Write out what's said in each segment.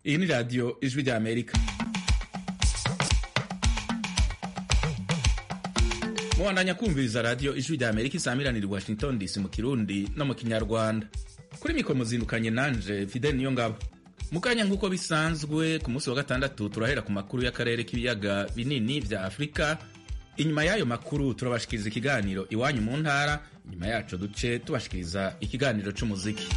iyi ni radiyo ijwi rya amerika mubandanya kumviriza radiyo ijwi rya amerika isamiranira i washington dc mu kirundi no mu kinyarwanda kuri mikoro muzindukanye nanje fidel niyo ngabo mu kanya nk'uko bisanzwe ku munsi wa gatandatu turahera ku makuru y'akarere k'ibiyaga binini vya afurika inyuma y'ayo makuru turabashikiriza ikiganiro iwanyu mu ntara inyuma yaco duce tubashikiriza ikiganiro c'umuziki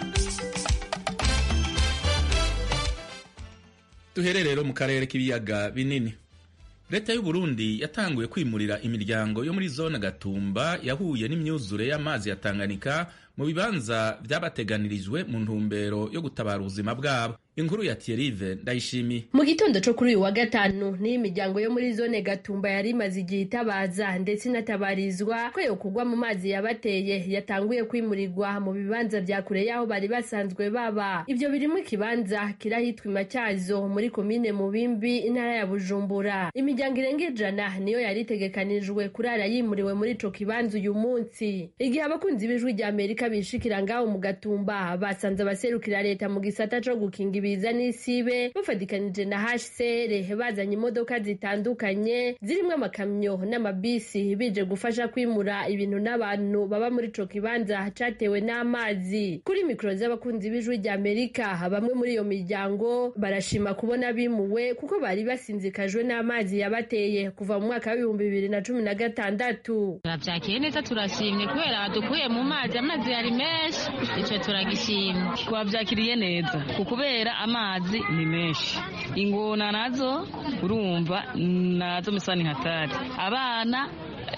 duhere rero mu karere k'ibiyaga binini leta y'u Burundi yatanguye kwimurira imiryango yo muri zone gatumba yahuye n'imyuzure y'amazi ya tanganyika mu bibanza vyabateganirijwe mu ntumbero yo gutabara ubuzima bwabo inkuru ya Thierry ndayishimiye mu gitondo co kuri uyu wa gatanu niyo imiryango yo muri zone gatumba yari imaze igihe itabaza ndetse inatabarizwa ko yokugwa mu mazi yabateye yatanguye kwimurirwa mu bibanza vya kure y'aho bari basanzwe baba ivyo birimwo ikibanza kirahitwa imatyazo muri komine mubimbi intara ya bujumbura imiryango irenga ijana niyo yari itegekanijwe kurara yimuriwe muri ico kibanza uyu munsi igihe abakunzi b'ijwi rya amerika bishikira ngaho mu gatumba basanze abaserukira leta mu gisata co gukinga ibiza n'isibe bafatikanije na HCR bazanye imodoka zitandukanye zirimwo amakamyo n'amabisi bije gufasha kwimura ibintu n'abantu baba muri ico kibanza catewe n'amazi kuri mikoro z'abakunzi b'ijwi rya Amerika bamwe muri iyo miryango barashima kubona bimuwe kuko bari basinzikajwe n'amazi yabateye kuva mu mwaka w'ibihumbi bibiri na cumi na gatandatu turavyakiriye neza turashimye kubera badukuye mu mazi amazi yari menshi ico turagishimye twavyakiriye neza kubera amazi ni menshi ingona nazo urumva nazo misani hatari abana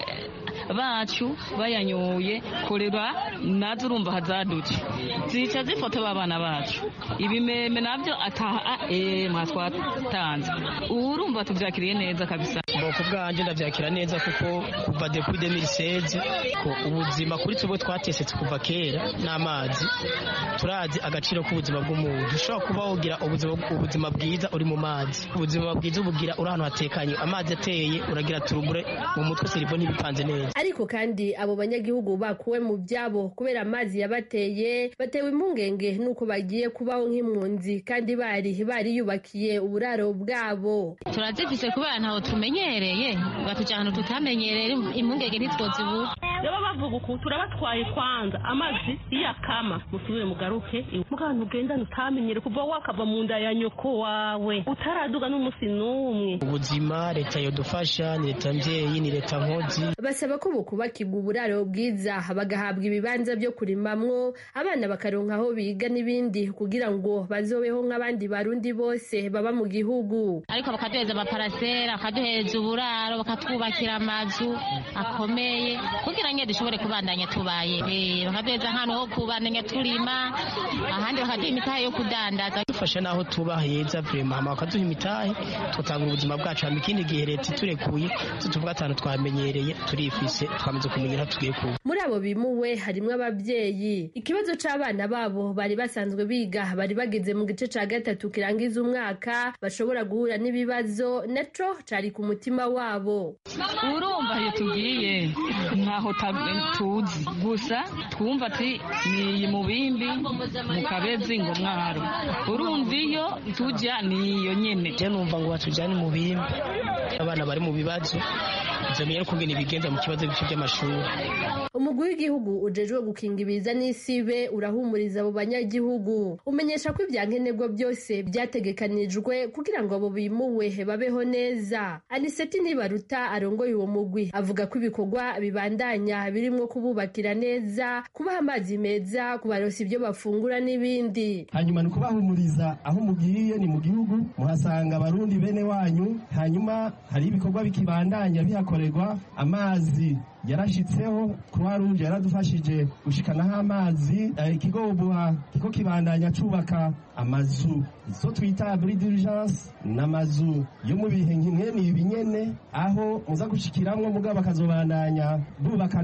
bacu bayanyoye korera nazo urumva hazaduce zica zifata babana bacu ibimeme navyo ataha eh mwatwatanze ubu urumva tuvyakiriye neza kabisa boko bwanje ndavyakira neza kuko kuva depuis 2016 ko ubuzima kuri tubwo twatesetse kuva kera n'amazi turazi agaciro k'ubuzima bw'umuntu ushobora kuba wogira ubuzima ubuzima bwiza uri mu mazi ubuzima bwiza ubugira uri ahantu hatekanye amazi ateye uragira turubure mu mutwe serivo ntibipanze neza ariko kandi abo banyagihugu bakuwe mu byabo kubera amazi yabateye batewe impungenge nuko bagiye kubaho nk'impunzi kandi bari bariyubakiye uburaro bwabo turazifise kubera ntaho tumenyereye batuja ahantu tutamenyereye impungenge ntitwozibura rero bavuga uku turabatwaye kwanza amazi iyakama musubire mugaruke mugana ugendane utamenyere kuva wakava mu nda ya nyoko wawe utaraduga n'umunsi n'umwe ubuzima leta yodufasha ni leta mvyeyi ni leta nkozi basaba ko bukubakirwa uburaro bwiza bagahabwa ibibanza byo kurimamwo abana bakaronka aho biga n'ibindi kugira ngo bazobeho nk'abandi barundi bose baba mu gihugu ariko bakaduheza amaparasera bakaduhereza uburaro bakatwubakira amazu akomeye kugira ngo dushobore kubandanya tubaye bakaduheza ahantu ho kubandanya turima ahandi bakaduha imitahe yo kudandaza dufasha n'aho tuba heza vrema hama bakaduha imitahe tugatanga ubuzima bwacu hama ikindi gihe leta iturekuye tutuvuga atanu twamenyereye turifise twamaze kumenya aho tugiye kuba muri abo bimuwe harimwo abavyeyi ikibazo c'abana babo bari basanzwe biga bari bageze mu gice ca gatatu kirangiza umwaka bashobora guhura n'ibibazo naco cari ku mutima wabo urumva iyo tugiye ntaho tuzi gusa twumva ati ni mu bimbi mu kabezi ngo mwaro urumva iyo tujya ni iyo nyene je numva ngo batujyane mu bimbi abana bari mu bibazo nzamenye kungena ibigenza mu kibazo bice by'amashuri umugwi w'igihugu ujejwe gukinga ibiza n'isibe urahumuriza abo banyagihugu umenyesha ko ivyankenerwa byose byategekanijwe kugira ngo abo bimuwe babeho neza aniseti ntibaruta arongoye uwo mugwi avuga ko ibikorwa bibandanya birimwo kububakira neza kubaha amazi meza kubarosa ibyo bafungura n'ibindi hanyuma ni ukubahumuriza aho mugiye ni mu gihugu muhasanga abarundi bene wanyu hanyuma hari ibikorwa bikibandanya bihakorerwa amazi yarashitseho croix rouge yaradufashije gushikanaho amazi ikigo ubuha kiko kibandanya cubaka amazu zo twita abri d'urgence n'amazu yo mu bihe nk'imwe ibi nyene aho muza gushikiramwo mugabo bakazobandanya bubaka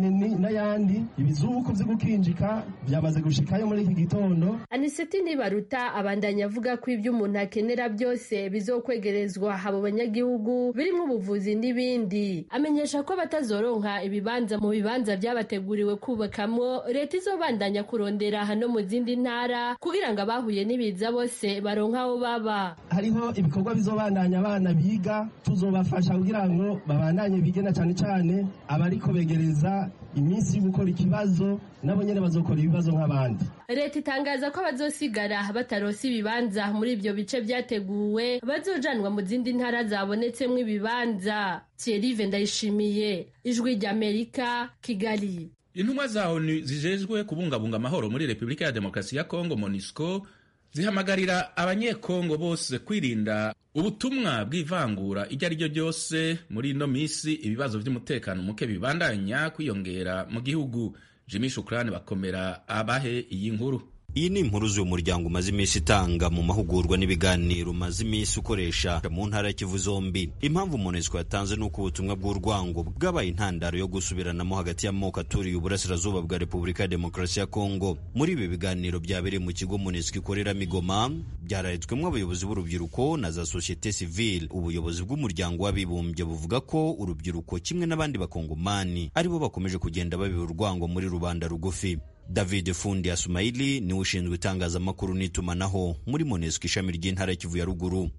n'ayandi ibizuku vyo gukinjika vyamaze gushikayo muri iki gitondo aniseti ntibaruta abandanya avuga ko ivyo umuntu akenera byose bizokwegerezwa abo banyagihugu birimwo ubuvuzi n'ibindi amenyesha ko batazoronka bataronka ibibanza mu bibanza vyabateguriwe kubakamwo leta izobandanya kurondera no mu zindi ntara kugira ngo abahuye n'ibiza bose baronke aho baba hariho ibikorwa bizobandanya abana biga tuzobafasha kugira ngo babandanye bige na cane cane abariko begereza iminsi yo gukora ikibazo nabo nyene bazokora ibibazo nk'abandi leta itangaza ko abazosigara bataronse ibibanza muri ivyo bice vyateguwe bazojanwa mu zindi ntara zabonetsemwo ibibanza thierry ndayishimiye ijwi ry'amerika kigali intumwa za onu zijejwe kubungabunga amahoro muri repubulika ya demokarasi ya kongo monisco zihamagarira abanyekongo bose kwirinda ubutumwa bw'ivangura iryo ari ryo ryose muri ino minsi ibibazo by'umutekano muke bibandanya kwiyongera mu gihugu jimmy shukrani bakomera abahe iyi nkuru iyi ni impuruzi uyu muryango umaze iminsi itanga mu mahugurwa n'ibiganiro umaze iminsi ukoresha mu ntara ya kivu zombi impamvu monesco yatanze ni uko ubutumwa bw'urwango bwabaye intandaro yo gusubiranamo hagati y'amoko aturiye uburasirazuba bwa repubulika ya demokarasi ya kongo muri ibi biganiro byabereye mu kigo monesco ikoreramo igoma byararitswemo abayobozi b'urubyiruko na za sosiyete sivile ubuyobozi bw'umuryango w'abibumbye buvuga ko urubyiruko kimwe n'abandi bakongomani aribo bakomeje kugenda babiba urwango muri rubanda rugufi david fundi asumaili niwe ushinzwe itangazamakuru n'itumanaho muri monesco ishami ry'intara kivu ya ruguru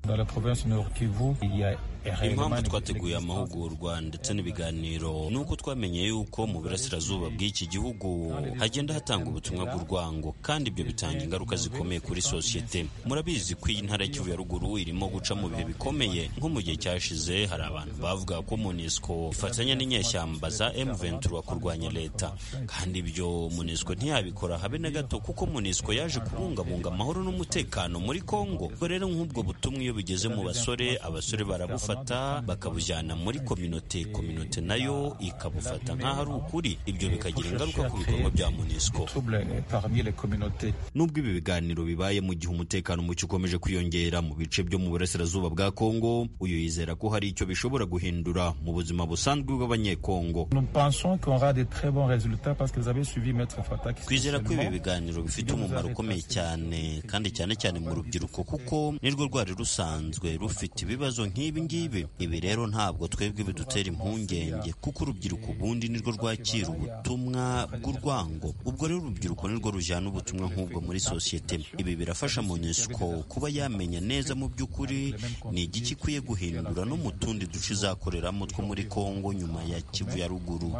impamvu twateguye amahugurwa ndetse n'ibiganiro ni uko twamenye yuko mu burasirazuba bw'iki gihugu hagenda hatanga ubutumwa bw'urwango kandi ibyo bitanga ingaruka zikomeye kuri sosiyete murabizi ko iyi ntara kivu ya ruguru irimo guca mu bihe bikomeye nko mu gihe cyashize hari abantu bavuga ko monesco ifatanya n'inyeshyamba za m23 kurwanya leta kandi ibyo monesco ntiyabikora habe na gato kuko monesco yaje kubungabunga amahoro n'umutekano muri congo ubwo rero nk'ubwo butumwa iyo bigeze mu basore abasore barabufata bakabujyana muri kominote kominote nayo ikabufata nk'aho ari ukuri ibyo bikagira ingaruka ku bikorwa bya monesco nubwo ibi biganiro bibaye mu gihe umutekano muke ukomeje kwiyongera mu bice byo mu burasirazuba bwa congo uyu yizera ko hari icyo bishobora guhindura mu buzima busanzwe bw'abanyekongo twizera ko ibi biganiro bifite umumaro ukomeye cyane kandi cyane cyane mu rubyiruko kuko nirwo rwari rusanzwe rufite ibibazo nk'ibi ngibi ibi rero ntabwo twebwe bidutera impungenge kuko urubyiruko ubundi nirwo rwakira ubutumwa bw'urwango ubwo rero urubyiruko nirwo rujyana ubutumwa nk'ubwo muri sosiyete ibi birafasha monesco kuba yamenya neza mu by'ukuri ni igiki ikwiye guhindura no mu tundi duce izakoreramo two muri kongo nyuma ya kivu ya ruguru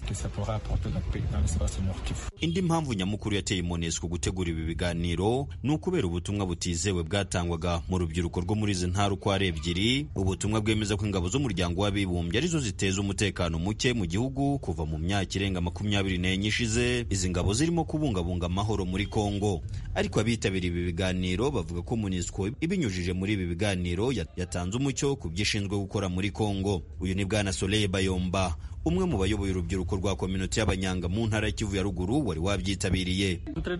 indi mpamvu nyamukuru yateye monesco gutegura ibi biganiro ni ukubera ubutumwa butizewe bwatangwaga mu rubyiruko rwo muri izi ntara uko ari ebyiri ubutumwa bwemeza ko ingabo z'umuryango w'abibumbye arizo ziteza umutekano muke mu gihugu kuva mu myaka irenga makumyabiri n'enye ishize izi ngabo zirimo kubungabunga amahoro muri kongo ariko abitabiriye ibi biganiro bavuga ko monesco ibinyujije muri ibi biganiro yatanze umucyo ku byo ishinzwe gukora muri kongo uyu ni bwana soleil bayomba umwe mu bayoboye urubyiruko rwa kominote y'abanyanga mu ntara ya kivu ya ruguru wari wabyitabiriye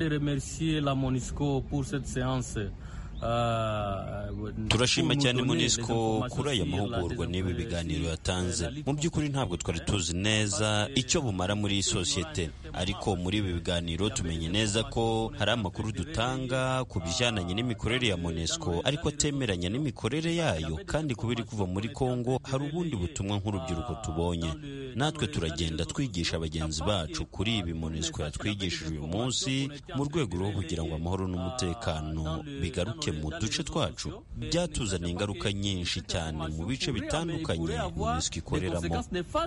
turashima cyane monesco kuri aya mahugurwa n'ibi biganiro yatanze mu by'ukuri ntabwo twari tuzi neza icyo bumara muri sosiyete ariko muri ibi biganiro tumenye neza ko hari amakuru dutanga ku bijyananye n'imikorere ya monesco ariko atemeranya n'imikorere yayo kandi kuba iri kuva muri congo hari ubundi butumwa nk'urubyiruko tubonye natwe turagenda twigisha bagenzi bacu kuri ibi monesco yatwigishije uyu munsi mu rwego rwo kugira ngo amahoro n'umutekano bigaruke mu duce twacu byatuzaniye ingaruka nyinshi cyane mu bice bitandukanye monesco ikoreramo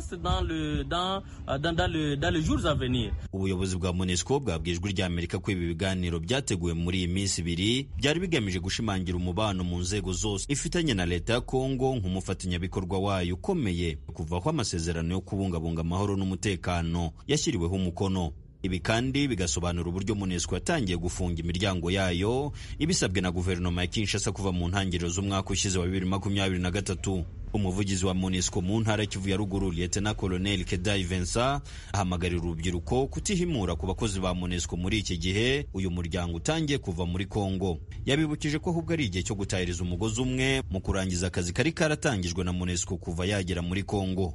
ubuyobozi bwa monesco bwabwiye ijwi ry'amerika ko ibi biganiro byateguwe muri iyi minsi ibiri byari bigamije gushimangira umubano mu nzego zose ifitanye na leta ya kongo nk'umufatanyabikorwa wayo ukomeye kuvaho amasezerano yo kubungabunga amahoro n'umutekano yashyiriweho umukono ibi kandi bigasobanura uburyo monesco yatangiye gufunga imiryango yayo ibisabwe na guverinoma ya kinshasa kuva mu ntangiriro z'umwaka ushize wa bibiri makumyabiri na gatatu umuvugizi wa monesco mu ntara kivu ya ruguru lieutenant colonel kedai vincent ahamagarira urubyiruko kutihimura ku bakozi ba monesco muri iki gihe uyu muryango utangiye kuva muri congo yabibukije ko ahubwo ari igihe cyo gutahiriza umugozi umwe mu kurangiza akazi kari karatangijwe na monesco kuva yagera muri congo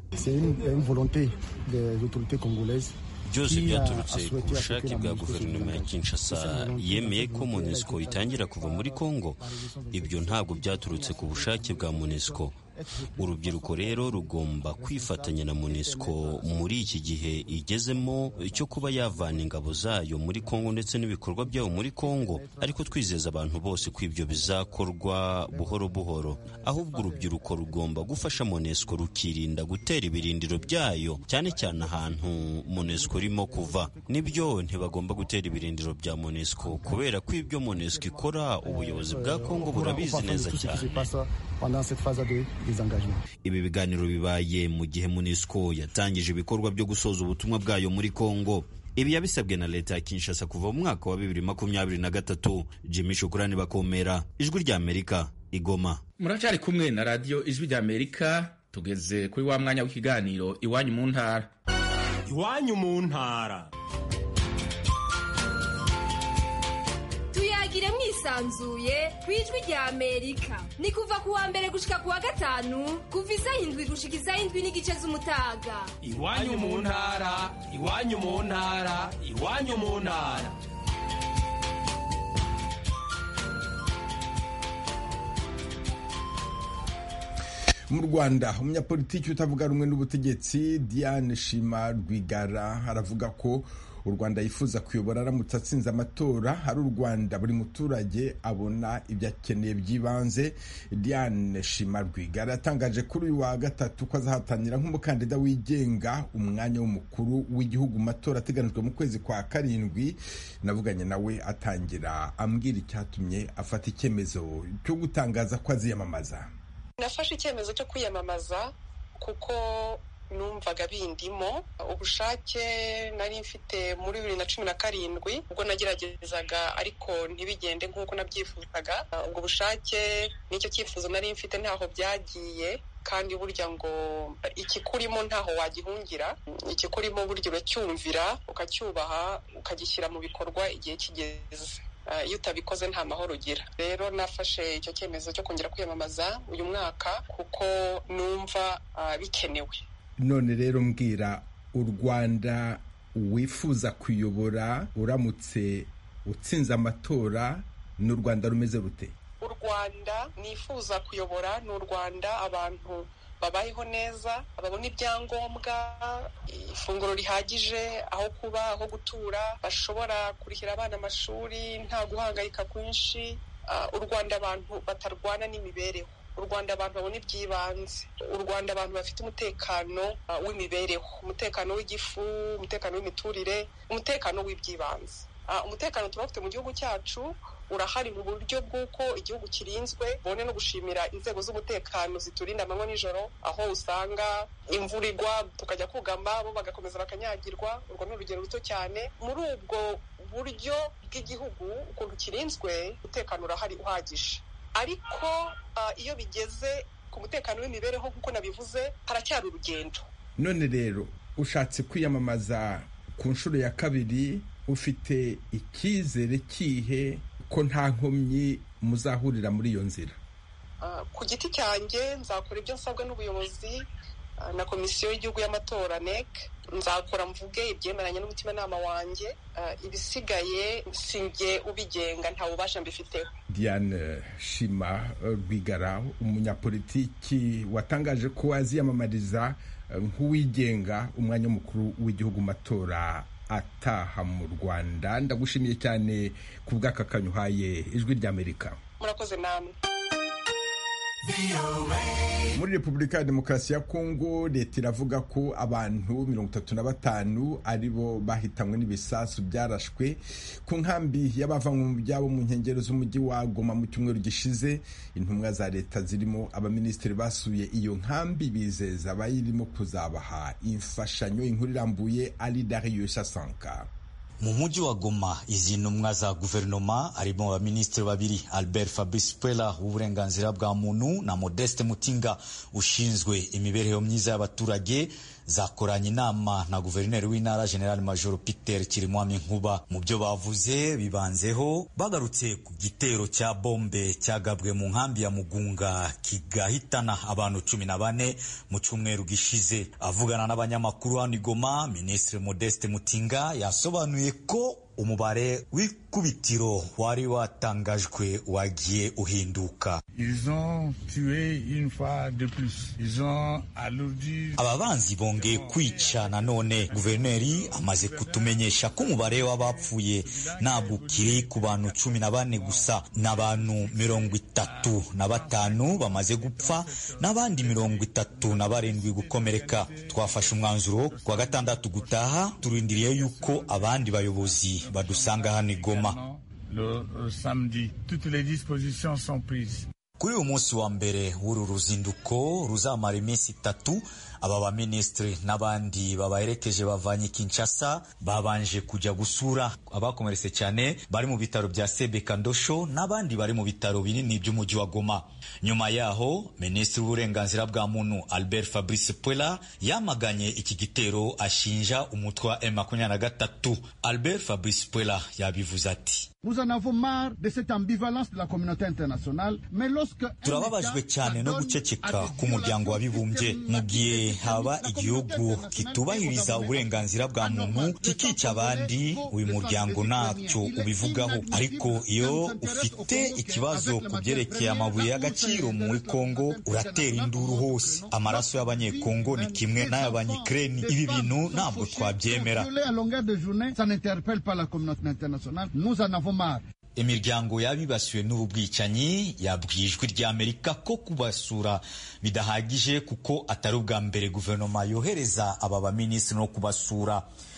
byose byaturutse ku bushake bwa guverinoma ya kinshasa yemeye ko monesco itangira kuva muri congo ibyo ntabwo byaturutse ku bushake bwa monesco urubyiruko rero rugomba kwifatanya na monesco muri iki gihe igezemo cyo kuba yavana ingabo zayo muri kongo ndetse n'ibikorwa byayo muri kongo ariko twizeza abantu bose ko ibyo bizakorwa buhoro buhoro ahubwo urubyiruko rugomba gufasha monesco rukirinda gutera ibirindiro byayo cyane cyane ahantu monesco irimo kuva nibyo ntibagomba gutera ibirindiro bya monesco kubera ko ibyo monesco ikora ubuyobozi bwa kongo burabizi neza cyane ibi biganiro bibaye mu gihe monesco yatangije ibikorwa byo gusoza ubutumwa bwayo muri kongo ibi yabisabwe na leta ya kinshasa kuva mu mwaka wa bibiri makumyabiri na gatatu jimmy shukurani bakomera ijwi rya amerika igoma muracyari kumwe na radiyo ijwi rya amerika tugeze kuri wa mwanya w'ikiganiro iwanyu mu ntara iwanyu mu ntara tuyagire mwisanzuye ku ijwi rya amerika ni kuva ku wa mbere gushika ku wa gatanu kuva isaha indwi gushika isaha indwi n'igice z'umutaga iwanyu mu ntara iwanyu mu ntara iwanyu mu ntara mu rwanda umunyapolitiki utavuga rumwe n'ubutegetsi diane shima rwigara aravuga ko u rwanda yifuza kuyobora aramutse atsinze amatora ari u rwanda buri muturage abona ibyo akeneye by'ibanze diane shima rwigara yatangaje kuri uyu wa gatatu ko azahatanira nk'umukandida wigenga umwanya w'umukuru w'igihugu mu matora ateganijwe mu kwezi kwa karindwi navuganye nawe atangira ambwira icyatumye afata icyemezo cyo gutangaza ko aziyamamaza nafashe icyemezo cyo kwiyamamaza kuko numvaga bindimo ubushake nari mfite muri bibiri na cumi na karindwi ubwo nageragezaga ariko ntibigende nk'uko nabyifuzaga ubwo bushake n'icyo cyifuzo nari mfite ntaho byagiye kandi burya ngo ikikurimo ntaho wagihungira ikikurimo burya uracyumvira ukacyubaha ukagishyira mu bikorwa igihe kigeze iyo utabikoze nta mahoro ugira rero nafashe icyo cyemezo cyo kongera kwiyamamaza uyu mwaka kuko numva bikenewe none rero mbwira u rwanda wifuza kuyobora uramutse utsinze amatora ni u rwanda rumeze rute u rwanda nifuza kuyobora ni u rwanda abantu babayeho neza babona ibyangombwa ifunguro rihagije aho kuba aho gutura bashobora kurihira abana amashuri nta guhangayika kwinshi u rwanda abantu batarwana n'imibereho u rwanda abantu babona iby'ibanze u rwanda abantu bafite umutekano w'imibereho umutekano w'igifu umutekano w'imiturire umutekano w'iby'ibanze umutekano tuba dufite mu gihugu cyacu urahari mu buryo bw'uko igihugu kirinzwe bone no gushimira inzego z'umutekano ziturinda amanywa nijoro aho usanga imvura igwa tukajya kugama bo bagakomeza bakanyagirwa urwo ni urugero ruto cyane muri ubwo buryo bw'igihugu ukuntu kirinzwe umutekano urahari uhagije ariko iyo bigeze ku mutekano w'imibereho nk'uko nabivuze haracyari urugendo none rero ushatse kwiyamamaza ku nshuro ya kabiri ufite icyizere kihe ko nta nkomyi muzahurira muri iyo nzira ku giti cyanjye nzakora ibyo nsabwa n'ubuyobozi na komisiyo y'igihugu y'amatora nec nzakora mvuge ibyemeranye n'umutimanama wanjye ibisigaye sinjye ubigenga nta bubasha mbifiteho diane shima rwigara umunyapolitiki watangaje ko aziyamamariza nk'uwigenga umwanya mukuru w'igihugu matora ataha mu rwanda ndagushimiye cyane ku bw'aka kanyuhaye ijwi ry'amerika murakoze namwe muri repubulika ya demokarasi ya kongo leta iravuga ko abantu mirongo itatu na batanu aribo bahitanywe n'ibisasu byarashwe ku nkambi y'abavanywe mu byabo mu nkengero z'umujyi wa goma mu cyumweru gishize intumwa za leta zirimo abaminisitiri basuye iyo nkambi bizeza abayirimo kuzabaha imfashanyo inkuru irambuye ari darius asanka mu mujyi wa Goma izi ntumwa za guverinoma harimo abaminisitiri babiri Albert Fabrice Pwela w'uburenganzira bwa muntu na Modeste Mutinga ushinzwe imibereho myiza y'abaturage zakoranye inama na guverineri w'intara General Major Peter Kirimwami Nkuba mu byo bavuze bibanzeho bagarutse ku gitero cya bombe cyagabwe mu nkambi ya Mugunga kigahitana abantu cumi na bane mu cyumweru gishize avugana n'abanyamakuru hano i Goma Minisitiri Modeste Mutinga yasobanuye ko umubare w'ikubitiro wari watangajwe wagiye uhinduka aba banzi bongeye kwica nanone guverineri amaze kutumenyesha ko umubare w'abapfuye ntabwo ukiri ku bantu cumi na bane gusa n'abantu mirongo itatu na batanu bamaze gupfa n'abandi mirongo itatu na barindwi gukomereka twafashe umwanzuro kuwa gatandatu gutaha turindiriye yuko abandi bayobozi badusanga hano i Goma kuri uyu munsi wa mbere w'uru ruzinduko ruzamara iminsi itatu aba baminisitiri n'abandi babaherekeje bavanye Kinshasa babanje kujya gusura abakomeretse cyane bari mu bitaro bya Sebeka Ndosho n'abandi bari mu bitaro binini by'umujyi wa Goma nyuma yaho minisitiri w'uburenganzira bwa muntu Albert Fabrice Puela yamaganye iki gitero ashinja umutwe wa M23 Albert Fabrice Puela yabivuze ati turababajwe cyane no guceceka k'umuryango w'abibumbye mu gihe haba igihugu kitubahiriza uburenganzira bwa muntu kikica abandi uyu muryango ntacyo ubivugaho ariko iyo ufite ikibazo ku byerekeye amabuye y'agaciro muri kongo uratera induru hose amaraso y'abanyekongo ni kimwe n'ay'abanyikireni ibi bintu ntabwo twabyemera imiryango y'abibasiwe n'ubu bwicanyi yabwiye ijwi ry'amerika ko kubasura bidahagije kuko atari ubwa mbere guverinoma yohereza aba baminisitiri no kubasura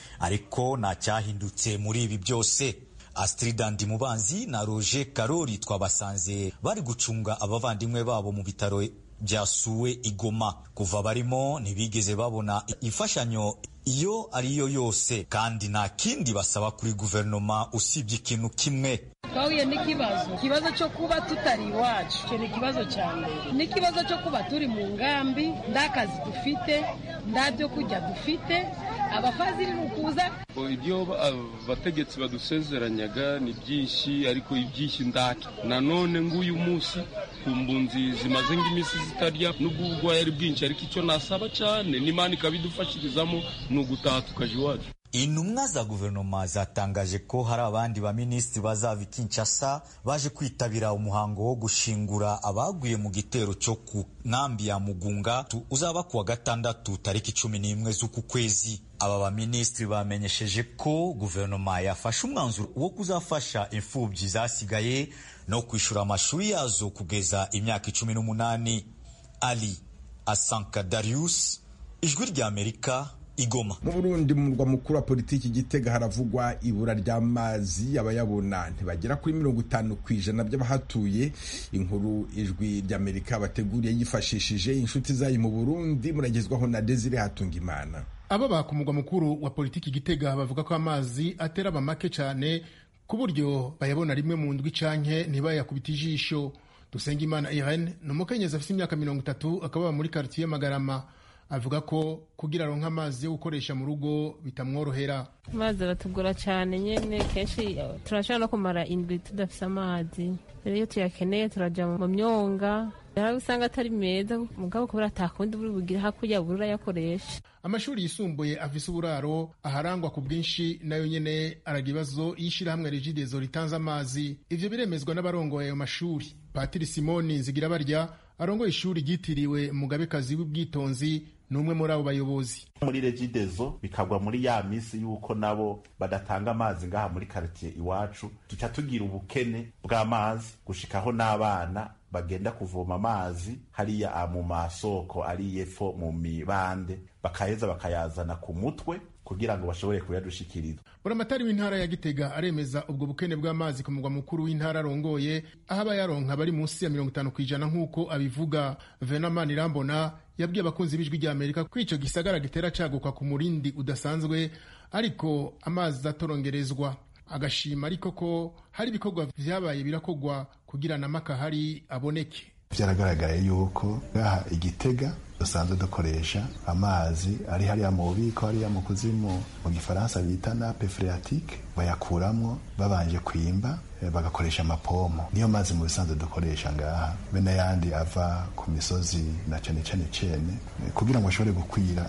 ariko nta cyahindutse muri ibi byose Astrid Ndimubanzi na Roger Karori twabasanze bari gucunga abavandimwe babo mu bitaro byasuwe igoma kuva barimo ntibigeze babona imfashanyo iyo ariyo yose kandi nta kindi basaba kuri guverinoma usibye ikintu kimwe twahuye n'ikibazo ikibazo cyo kuba tutari iwacu icyo ni ikibazo cya mbere n'ikibazo cyo kuba turi mu ngambi nta kazi dufite nta byo kurya dufite abafaziri ni ukuza ibyo abategetsi badusezeranyaga ni byinshi ariko ibyinshi ndacyo nanone ng'uyu munsi ku mbunzi zimaze nk'iminsi zitarya n'ubwo ubugwayi ari bwinshi ariko icyo nasaba cyane n'imana ikabidufashirizamo ni ugutaha tukaja iwacu intumwa za guverinoma zatangaje ko hari abandi baminisitiri bazava i Kinshasa baje kwitabira umuhango wo gushingura abaguye mu gitero cyo ku nkambi ya Mugunga uzaba kuwa gatandatu tariki cumi n'imwe z'uku kwezi aba baminisitiri bamenyesheje ko guverinoma yafashe umwanzuro wo kuzafasha imfubyi zasigaye no kwishyura amashuri yazo kugeza imyaka icumi n'umunani ali asanka darius ijwi ry'amerika igoma mu burundi mu murwa mukuru wa politiki gitega haravugwa ibura ry'amazi abayabona ntibagera kuri mirongo itanu ku ijana by'abahatuye inkuru ijwi ry'amerika bateguriye yifashishije inshuti zayo mu burundi muragezwaho na desire hatungimana abo ku murwa mukuru wa politiki gitega bavuga ko amazi atera amamake cyane ku buryo bayabona rimwe mu ndwi canke ntibayakubita ijisho dusengimana irene ni umukenyezi afite imyaka mirongo itatu akaba muri karitiye magarama avuga ko kugira aronka amazi yo gukoresha mu rugo bitamworohera amazi aratugora cyane nyine kenshi turashobora no kumara indwi tudafite amazi rero iyo tuyakeneye turajya mu myonga hari usanga atari meza mugabo kubera atakundi buri bugire hakurya buri urayakoresha amashuri yisumbuye afise uburaro aharangwa ku bwinshi nayo nyene araga ibibazo y'ishirahamwe regidezo ritanze amazi ivyo biremezwa n'abarongoye ayo mashuri patiri simoni zigira barya arongoye ishuri ryitiriwe mugabekazi w'ubwitonzi ni umwe muri abo bayobozi muri regidezo bikagwa muri ya misi y'uko nabo badatanga amazi ngaha muri karitiye iwacu tuca tugira ubukene bw'amazi gushikaho n'abana bagenda kuvoma amazi hariya mu masoko ari yepfo mu mibande bakaheza bakayazana ku mutwe kugira ngo bashobore kuyadushikiriza buramatari w'intara ya gitega aremeza ubwo bukene bw'amazi ku mugwa mukuru w'intara arongoye aho abayaronka bari munsi ya mirongo itanu ku ijana nk'uko abivuga venamani irambona yabwiye abakunzi b'ijwi rya amerika ko ico gisagara gitera caguka ku murindi udasanzwe ariko amazi atorongerezwa agashima ariko ko hari ibikorwa vyabaye birakogwa kugira na makahari aboneke byaragaragaye yuko ngaha igitega dusanzwe dukoresha amazi ari hariya mu bubiko hariya mu kuzimu mu gifaransa bita nape phreatique bayakuramwo babanje kwimba bagakoresha amapomo niyo mazi mu bisanzwe dukoresha ngaha be n'ayandi ava ku misozi na cane cane cene kugira ngo ashobore gukwira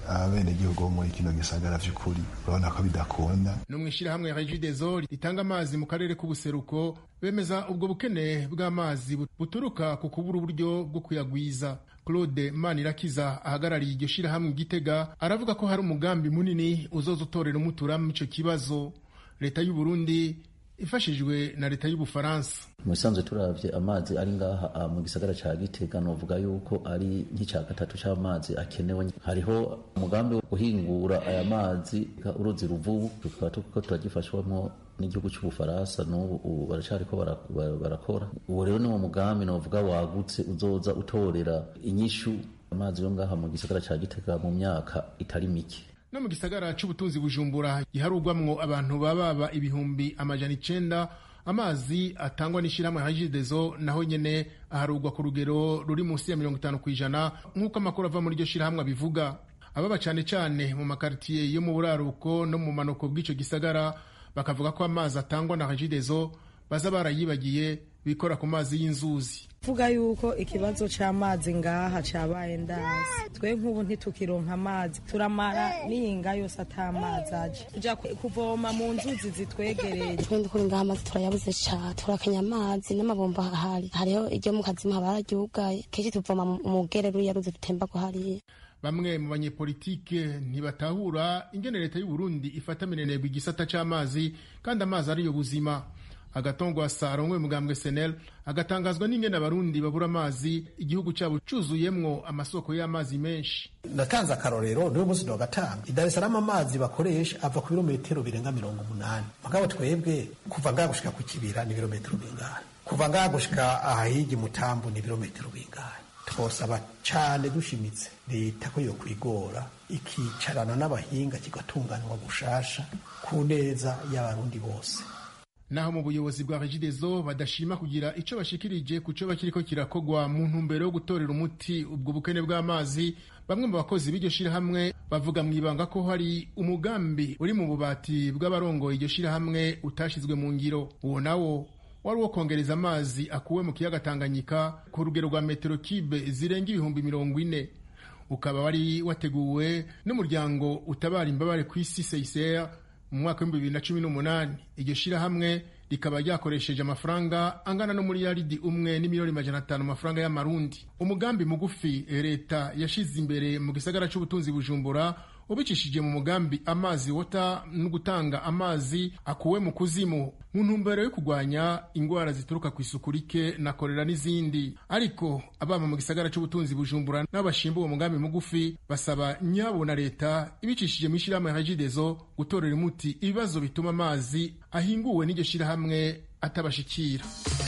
abenegihugu bo muri kino gisagara vy'ukuri urabona ko bidakunda no mu ishyirahamwe regideso ritanga amazi mu karere k'ubuseruko bemeza ubwo bukene bw'amazi buturuka ku kubura uburyo bwo kuyagwiza claude manirakiza ahagarariye iryo shyirahamwe igitega aravuga ko hari umugambi munini uzoza utorera umuturamo ico kibazo leta y'u Burundi ifashijwe na leta y'ubufaransa mu bisanzwe turavye amazi ari ngaha mu gisagara ca gitega novuga yuko ari nk'ica gatatu c'amazi akenewe hariho umugambi wo guhingura aya mazi uruzi ruvubu tukaba turiko turagifashwamwo n'igihugu c'ubufaransa n'ubu baracariko barakora uwo rero niwo mugambi novuga wagutse uzoza utorera inyishu amazi yo ngaha mu gisagara ca gitega mu myaka itari mike no mu gisagara c'ubutunzi bujumbura giharugwamwo abantu bababa ibihumbi amajana icenda amazi atangwa n'ishyirahamwe hajidezo naho nyene aharugwa ku rugero ruri munsi ya mirongo itanu kw'ijana nk'uko amakuru ava muri iryo shyirahamwe abivuga ababa cane cane mu makaritiye yo mu buraruko no mu manuko bw'ico gisagara bakavuga ko amazi atangwa na hajidezo baza barayibagiye bikora ku mazi y'inzuzi vuga yuko ikibazo c'amazi ngaha cabaye ndazi twe nk'ubu ntitukironka amazi turamara n'iyinga yose ata mazi aje tuja kuvoma mu nzuzi zitwegereye twende kuri ngaha amazi turayabuze ca turakenya amazi n'amabomba ahari hariho iryo mu kazimu haba hararyugaye kenshi tuvoma mu gerero ya ruzi rutemba ko hariya bamwe mu banyepolitike ntibatahura ingene leta y'u Burundi ifata minenegwa igisata c'amazi kandi amazi ariyo buzima agatongwa sarongwe mugambwe senel agatangazwa n'ingene abarundi babura amazi igihugu cyabo cuzuyemwo amasoko y'amazi menshi natanze akarorero niwe munsi wa gatanu i Dar es Salaam amazi bakoresha ava ku birometero birenga mirongo umunani mugabo twebwe kuva ngaha gushika ku kibira ni ibirometero bingahe kuva ngaha gushika ahahigi mutambu ni ibirometero bingahe twosaba cane dushimitse leta ko yo kwigora ikicarana n'abahinga kigatunganywa gushasha ku neza y'abarundi bose naho mu buyobozi bwa regidezo badashima kugira ico bashikirije ku co bakiriko kirakogwa mu ntumbero yo gutorera umuti ubwo bukene bw'amazi bamwe mu bakozi b'iryo shirahamwe bavuga mw'ibanga ko hari umugambi uri mu bubati bw'abarongoye iryo shirahamwe utashizwe mu ngiro uwo nawo wari uwo kongereza amazi akuwe mu kiyaga Tanganyika ku rugero rwa metero kibe zirenga ibihumbi mirongo ine ukaba wari wateguwe n'umuryango utabara imbabare ku isi CICR mu mwaka w'ibihumbi bibiri na cumi n'umunani iryo shirahamwe rikaba ryakoresheje amafaranga angana no muri yaridi umwe n'imiliyoni majana atanu amafaranga y'amarundi umugambi mugufi leta yashize imbere mu gisagara c'ubutunzi bujumbura ubicishije mu mugambi amazi wota no gutanga amazi akuwe mu kuzimu mu ntumbero yo kurwanya ingwara zituruka ku isuku rike na korera n'izindi ariko ababa mu gisagara c'ubutunzi bujumbura n'abashimba uwo mugambi mugufi basaba nyabo na leta ibicishije mu ishirahamwe hajidezo gutorera umuti ibibazo bituma amazi ahinguwe n'iryo shirahamwe atabashikira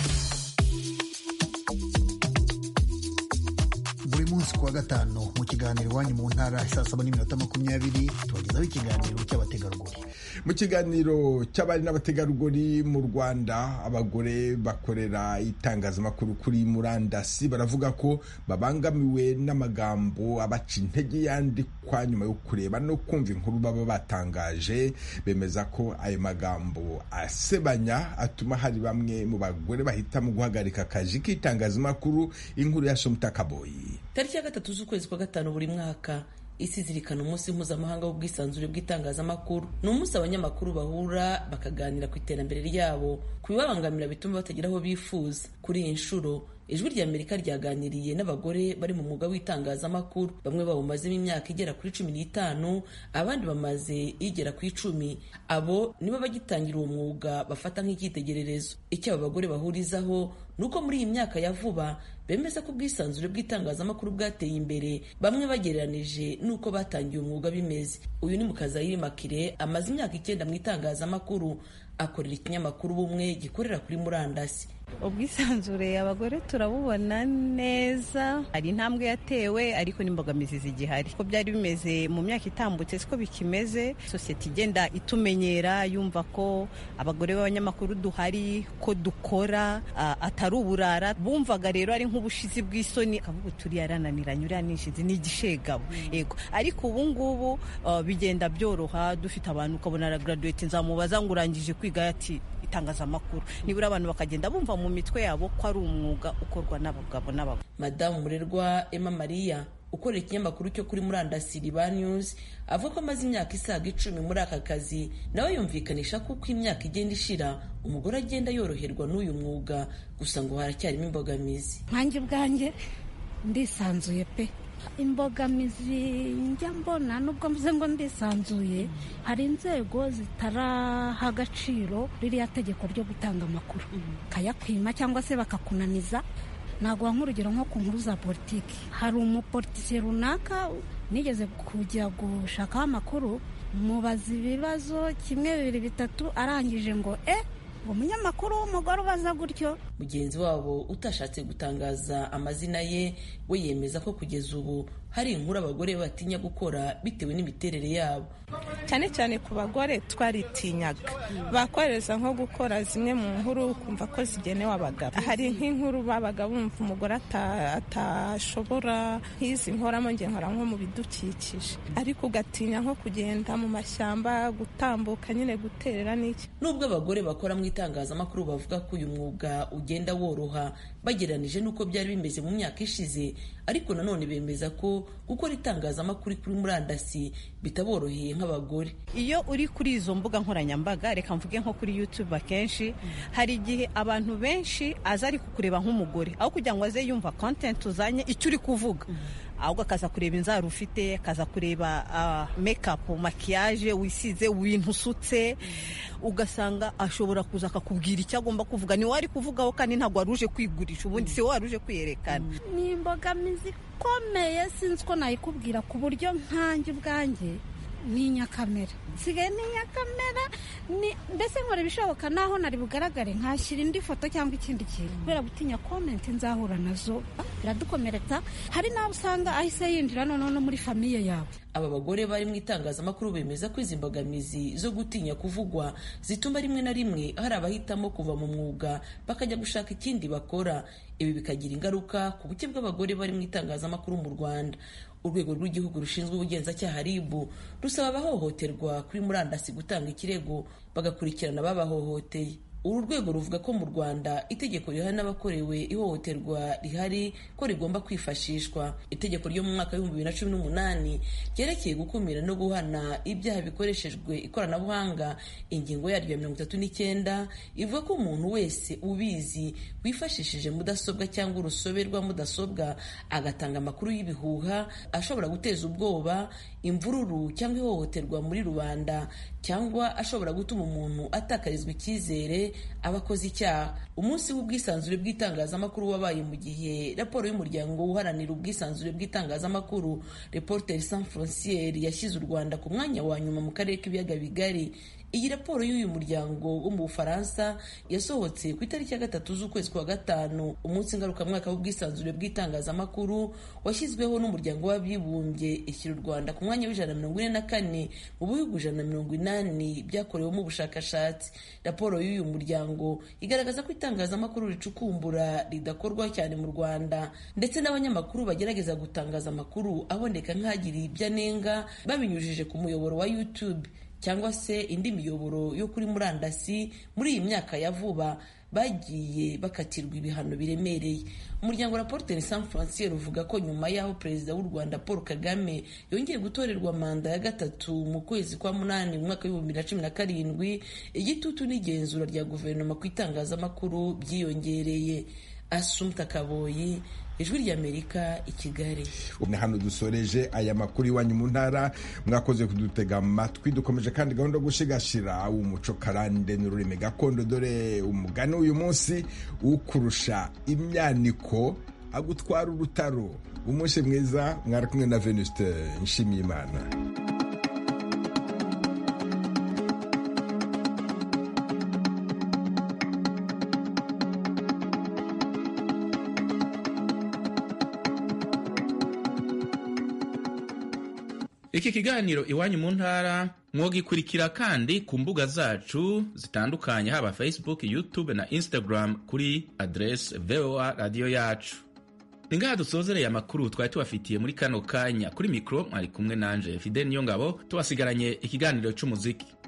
buri munsi kuwa gatanu mu kiganiro iwanyu mu ntara saa saba n'iminota makumyabiri tubagezaho ikiganiro cy'abategarugori mu kiganiro cy'abari n'abategarugori mu rwanda abagore bakorera itangazamakuru kuri murandasi baravuga ko babangamiwe n'amagambo abaca intege yandikwa nyuma yo kureba no kumva inkuru baba batangaje bemeza ko ayo magambo asebanya atuma hari bamwe mu bagore bahitamo guhagarika akazi k'itangazamakuru inkuru ya somutakaboyi tariki ya gatatu z'ukwezi kwa gatanu buri mwaka isi zirikana umunsi mpuzamahanga w'ubwisanzure bw'itangazamakuru ni umunsi abanyamakuru bahura bakaganira ku iterambere ryabo ku bibabangamira bituma batagera aho bifuza kuri iyi nshuro ijwi rya amerika ryaganiriye n'abagore bari mu mwuga w'itangazamakuru bamwe bawumazemo imyaka igera kuri cumi n'itanu abandi bamaze igera ku icumi abo nibo bagitangira uwo mwuga bafata nk'icyitegererezo icyo abo bagore bahurizaho ni uko muri iyi myaka ya vuba bemeza ko ubwisanzure bw'itangazamakuru bwateye imbere bamwe bagereranije n'uko batangiye umwuga bimeze uyu ni mukazayiri makire amaze imyaka icyenda mu itangazamakuru akorera ikinyamakuru bumwe gikorera kuri murandasi ubwisanzure abagore turabubona neza hari intambwe yatewe ariko n'imbogamizi zigihari ko byari bimeze mu myaka itambutse siko bikimeze sosiyete igenda itumenyera yumva ko abagore b'abanyamakuru duhari ko dukora atari uburara bumvaga rero ari nk'ubushizi bw'isoni akavuga turi yarananiranye uriya nishizi ni igishegabo yego ariko ubu ngubu bigenda byoroha dufite abantu ukabona aragaraduwete nzamubaza ngo urangije kwiga ati itangazamakuru nibura abantu bakagenda bumva mu mitwe yabo ko ari umwuga ukorwa n'abagabo n'abagore madamu murerwa emma maria ukorera ikinyamakuru cyo kuri murandasi riba news avuga ko amaze imyaka isaga icumi muri aka kazi nawe yumvikanisha ko uko imyaka igenda ishira umugore agenda yoroherwa n'uyu mwuga gusa ngo haracyarimo imbogamizi nkanjye ubwanjye ndisanzuye pe imbogamizi njya mbona nubwo mvuze ngo ndisanzuye hari inzego zitaraha agaciro ririya tegeko ryo gutanga amakuru kayakwima cyangwa se bakakunaniza naguha nk'urugero nko ku nkuru za politiki hari umupolitisiye runaka nigeze kujya gushakaho amakuru mubaza ibibazo kimwe bibiri bitatu arangije ngo e umunyamakuru w'umugore ubaza gutyo mugenzi wabo utashatse gutangaza amazina ye we yemeza ko kugeza ubu hari inkuru abagore batinya gukora bitewe n'imiterere yabo cyane cyane ku bagore twaritinyaga bakoreza nko gukora zimwe mu nkuru ukumva ko zigenewe abagabo hari nk'inkuru babaga bumva umugore atashobora nk'izi nkoramo nge nkora nko mu bidukikije ariko ugatinya nko kugenda mu mashyamba gutambuka nyine guterera n'iki nubwo abagore bakora mu itangazamakuru bavuga ko uyu mwuga ugenda woroha bagereranije n'uko byari bimeze mu myaka ishize ariko nanone bemeza ko gukora itangazamakuru kuri murandasi bitaboroheye nk'abagore iyo uri kuri izo mbuga nkoranyambaga reka mvuge nko kuri youtube akenshi hari igihe abantu benshi aza ari kukureba nk'umugore aho kugira ngo aze yumva content uzanye icyo uri kuvuga ahubwo akaza kureba inzara ufite akaza kureba mekapu makiyaje wisize ibintu usutse ugasanga ashobora kuza akakubwira icyo agomba kuvuga ni wari kuvugaho kandi ntabwo wari uje kwigurisha ubundi si wowe wari uje kwiyerekana ni imbogamizi ikomeye sinzi ko nayikubwira ku buryo nkanjye ubwanjye ni inyakamera nsigaye ni inyakamera mbese nkora ibishoboka naho nari bugaragare nkashyira indi foto cyangwa ikindi kintu kubera gutinya komenti nzahura nazo biradukomeretsa hari n'abo usanga ahise yinjira noneho no muri famiye yawe aba bagore bari mu itangazamakuru bemeza ko izi mbogamizi zo gutinya kuvugwa zituma rimwe na rimwe hari abahitamo kuva mu mwuga bakajya gushaka ikindi bakora ibi bikagira ingaruka ku buke bw'abagore bari mu itangazamakuru mu rwanda urwego rw'igihugu rushinzwe ubugenzacyaha rib rusaba abahohoterwa kuri murandasi gutanga ikirego bagakurikirana ababahohoteye uru rwego ruvuga ko mu rwanda itegeko rihana n'abakorewe ihohoterwa rihari ko rigomba kwifashishwa itegeko ryo mu mwaka w'ibihumbi bibiri na cumi n'umunani ryerekeye gukumira no guhana ibyaha bikoreshejwe ikoranabuhanga ingingo yaryo ya mirongo itatu n'icyenda ivuga ko umuntu wese ubizi wifashishije mudasobwa cyangwa urusobe rwa mudasobwa agatanga amakuru y'ibihuha ashobora guteza ubwoba imvururu cyangwa ihohoterwa muri rubanda cyangwa ashobora gutuma umuntu atakarizwa icyizere aba akoze icyaha umunsi w'ubwisanzure bw'itangazamakuru wabaye mu gihe raporo y'umuryango uharanira ubwisanzure bw'itangazamakuru reporter sans frontiere yashyize u rwanda ku mwanya wa nyuma mu karere k'ibiyaga bigari iyi raporo y'uyu muryango wo mu bufaransa yasohotse ku itariki ya gatatu z'ukwezi kwa gatanu umunsi ngarukamwaka w'ubwisanzure bw'itangazamakuru washyizweho n'umuryango w'abibumbye ishyira u rwanda ku mwanya w'ijana na mirongo ine na kane mu bihugu ijana na mirongo inani byakorewemo ubushakashatsi raporo y'uyu muryango igaragaza ko itangazamakuru ricukumbura ridakorwa cyane mu rwanda ndetse n'abanyamakuru bagerageza gutangaza amakuru aboneka nk'agiriye ibyo anenga babinyujije ku muyoboro wa youtube cyangwa se indi miyoboro yo kuri murandasi muri iyi myaka ya vuba bagiye bakatirwa ibihano biremereye umuryango raporteri san francier uvuga ko nyuma y'aho perezida w'u rwanda paul kagame yongeye gutorerwa manda ya gatatu mu kwezi kwa munani mu mwaka w'ibihumbi bibiri na cumi na karindwi igitutu n'igenzura rya guverinoma ku itangazamakuru byiyongereye asumta kaboyi ijwi ry'amerika i kigali ni hano dusoreje aya makuru iwanyu mu ntara mwakoze kudutega amatwi dukomeje kandi gahunda yo gushigashira umuco karande n'ururimi gakondo dore umugani w'uyu munsi ukurusha imyaniko agutwara urutaro umunsi mwiza mwari kumwe na venuste nshimiyimana iki kiganiro iwanyu mu ntara mwogikurikira kandi ku mbuga zacu zitandukanye haba facebook youtube na instagram kuri adrese voa radiyo yacu ni ngaha dusozereye amakuru twari tubafitiye muri kano kanya kuri mikoro mwari kumwe nanje fide niyo ngabo tubasigaranye ikiganiro cy'umuziki